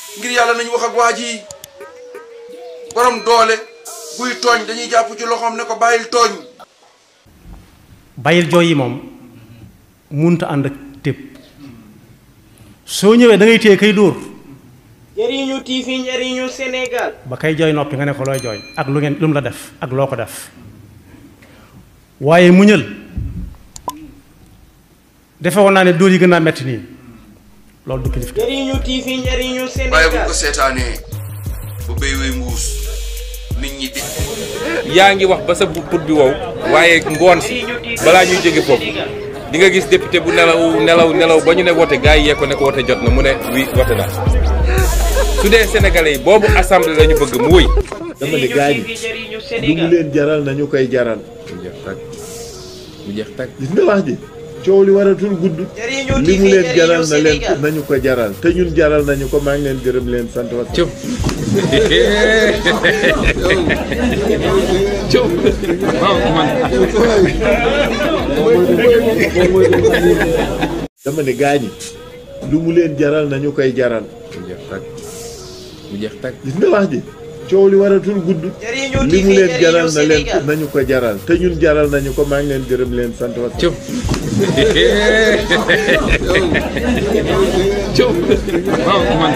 ngir yàlla nañu wax ak waa ji borom doole buy tooñ dañuy jàpp ci loxoom ne ko bàyyil tooñ bàyyil jooy yi moom munta ànd ak tépp soo ñëwee da ngay téye kay dóor njëriñu TV njëriñu Sénégal ba kay jooy noppi nga ne ko looy jooy ak lu ngeen lu mu la def ak loo ko def waaye muñal defe woon naa ne dóor yi gën a metti nii loolu du kilif njëriñu TV njëriñu waaye bu Sénégal ko seetaanee bu béy wey mbuus nit ñi di yaa ngi wax ba sa put bi wow waaye ngoon si balaa ñuy jóge foofu di nga gis député bu nelaw nelaw nelaw ba ñu ne wote gars yi yee ko ne ko wote jot na mu ne oui wote na su dee sénégalais yi boobu assemblée la ñu bëgg mu wëy dama ne gaañ njëriñu lu mu leen jaral nañu koy jaral mu jeex tàkk mu jeex tàkk gis nga wax ji coow li waratul gudd njëriñu li TV mu leen jaral njëriñu na leen Sénégal nañu ko jaral te ñun jaral nañu ko maa ngi leen gërëm leen sant wa cëw cëw waaw man dama ne gaañi lu mu leen jaral nañu koy jaral mu jeex tàkk mu jeex tàkk gis nga wax ji coow li waratul gudd njëriñu li TV mu leen jaral njëriñu na leen Sénégal nañu ko jaral te ñun jaral nañu ko maa ngi leen gërëm leen sant wa cëw cëw waaw man